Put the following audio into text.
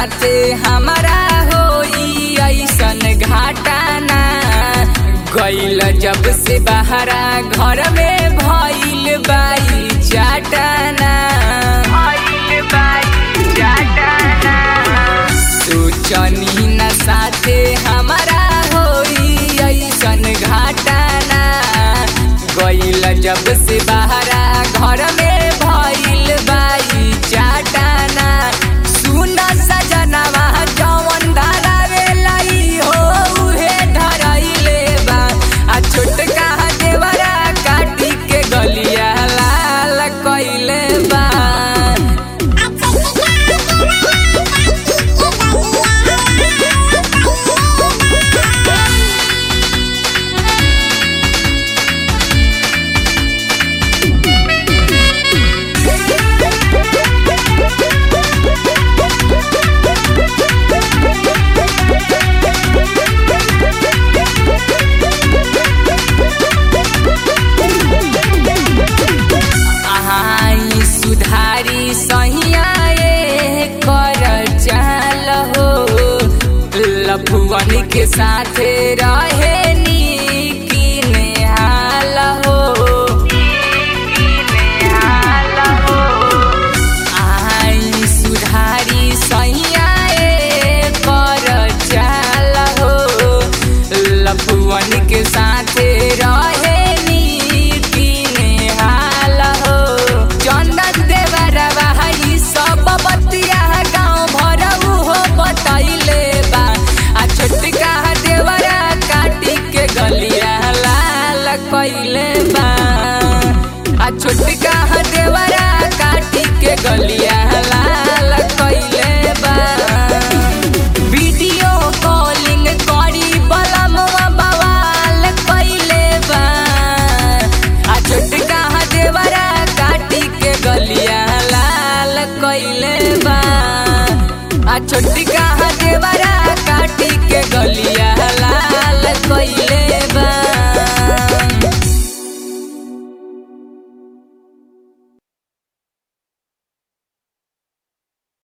साथे हमारा होई ऐसन घाटाना गईल जब से बहरा घर में भइल बाई चाटाना भइल बाई चाटाना सोचनी न साथे हमारा होई ऐसन घाटाना गईल जब से बहरा घर में भइल बाई चाटाना सुन सजनवा जवन धरावे लाई हो उहे धरैले बा आ छोटका देवरा काटी के गलिया लाल कइले बा आई सुधारी सहियाए कर चाल हो लफुअन के साथे रहे नीकी नेहाल हो आई सुधारी सहियाए कर चाल हो लफुअन के साथे रहे नीकी नेहाल हो चंदन देवरवा ई सब बतिया गाँव भरऊ हो बतैले बा आ छोटका देवरा काटी के गलिया लाल कइले बा आ छोटका देवरा काटी के गलिया लाल कइले बा वीडियो कॉलिंग करी बलमवा बवाल कइले बा आ छोटका देवरा काटी के गलिया लाल कइले बा आ छोटका